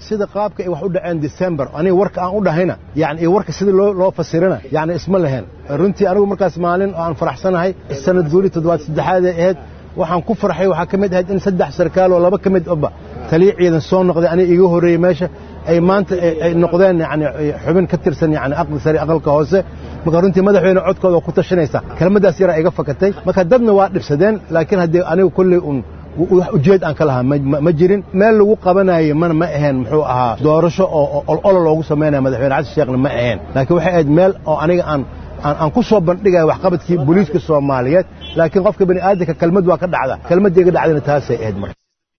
sida qaabka ay wax u dhaceen december aniga warka aan u dhahayna yani iyo warka sida loo loo fasirana yani isma lahayn runtii anigu markaas maalin oo aan faraxsanahay sanad guuri toddobaad saddexaad ee ahayd waxaan ku farxay waxaa ka mid ahayd in saddex sarkaal oo laba ka mid oba taliya ciidan soo noqday aniga iga horreeyey meesha ay maanta ay noqdeen yani xubin ka tirsan yani aqli sare aqalka hoose marka runtii madaxweyne codkooda waa ku tashanaysa kelmaddaas yaraa iga fakatay marka dadna waa dhibsadeen laakiin haddii anigu kolley un wax ujeed aan ka lahaa ma jirin meel lagu qabanayo mana ma aheen muxuu ahaa doorasho oo ololo loogu samaynaya madaxweyne xasan sheekhna ma aheen laakiin waxay ahayd meel oo aniga aan aan ku soo bandhigaya waxqabadkii booliiska soomaaliyeed laakiin qofka bani aadamka kelmad waa ka dhacda kelmadda iga dhacdana taasay ahayd marka